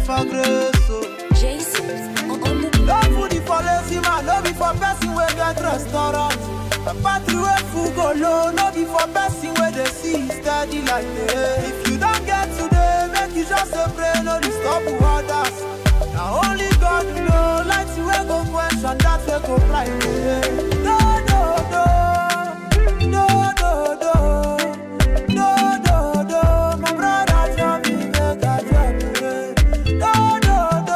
for grace, oh. Jason on the No food is for lazy man, no be for person wey get restaurant. A battery wey full go low, no be for person wey dey see steady like day. If you don get today, make you just dey pray, no disturb others. Na only God know, light wey go quench and that wey go blind. No, no, no, no, no, no, no, no, no. My brother tell me make I drop it. No, no,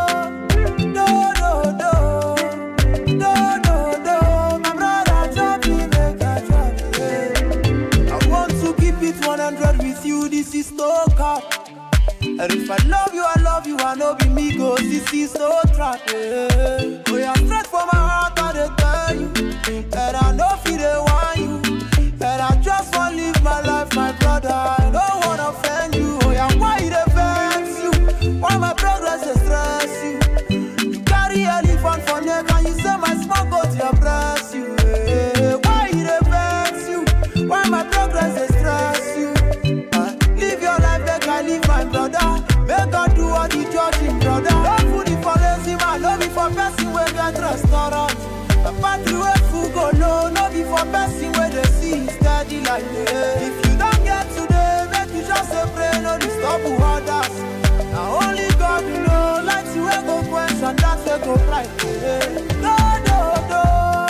no. No, no, no, no, no, no. My brother tell me make I drop it. I want to keep it 100 with you. This is no cap. And if I love you, I love you. I know be me go. This is no trap. Yeah. Oh, yeah, straight from my heart, I dey tell you. And I know feel they want you. And I just want live my life, my brother. I don't wanna offend you. Oh, yeah, why they vex you? Why my progress dey stress you? You carry elephant for neck and you say my small goat dey oppress you. eh. Why e dey vex you? Why my progress dey stress you? Ah, Live your life make I live my brother. Make God do all the judging, brother. No food is for lazy man, no be for person wey get restaurant. A battery wey full go low, no be for person wey dey see steady like day. If you don get today, make you just dey pray, no disturb others. Na only God know, light wey go quench and that wey go bright. eh. No, no, no,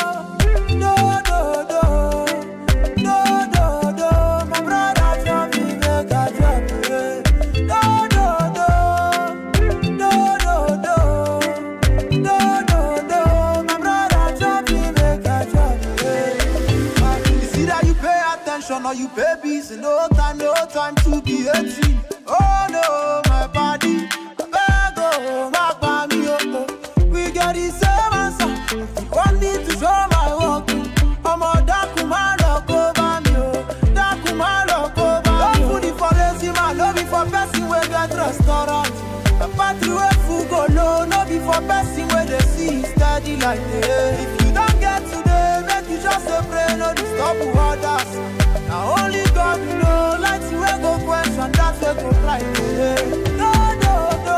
no, no, no, no, no, no. My brother tell me make I drop it. No, no, no, no, no, no, no, no, no. My brother tell me make I drop it. It's either you pay attention or you pay busy. No time, no time to be 18. Oh no, my body. I beg, oh, my body, oh, oh. We get the same answer. One need to show my work. I'm a dark man, look over me, oh. Dark man, look over me. No food is for lazy man, no be for person wey get restaurant. A party wey full go low, no be for person wey dey see steady like day. If you don get today, make you just dey pray, no disturb others. Na only God know, light wey go quench and that wey go blind. eh. No, no,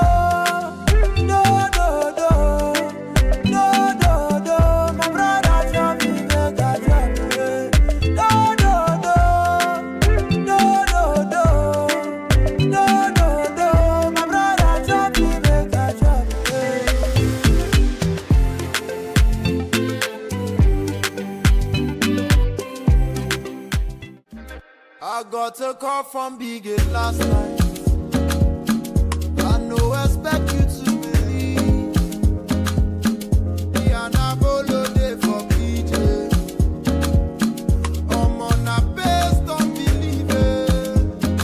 no, no, no, no, no, no, no. My brother tell me make I drop it. No, no, no, no, no, no. No, no, no, my brother tell me make I drop it. I got a call from Big Eight last night. I no expect you to believe. The anabolo dey for PJ. Omo na based on belief. eh.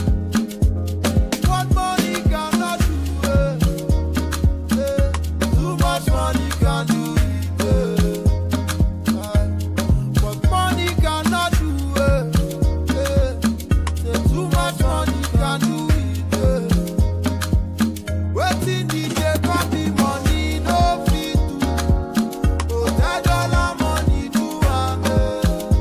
What money cannot do, eh, eh. Too much money can do it, eh. Aye. What money cannot do, eh, eh. Say too much money can do it, eh. Wetin DJ come be money no fit do. Hotel dollar money do am, eh.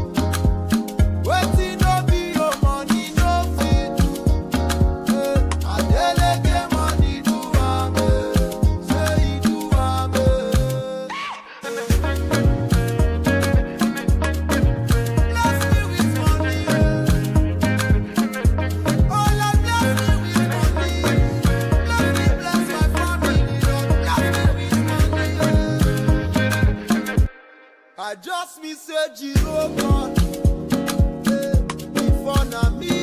Wetin no be your money no fit do. Eh, Adeleke money do am, eh. Say he do am, eh. Bless me with money, eh. Oh Lord, bless me with money. Bless me, bless my family, Lord. Bless me with money, eh. I just me say Jiro God. Eh, Before na me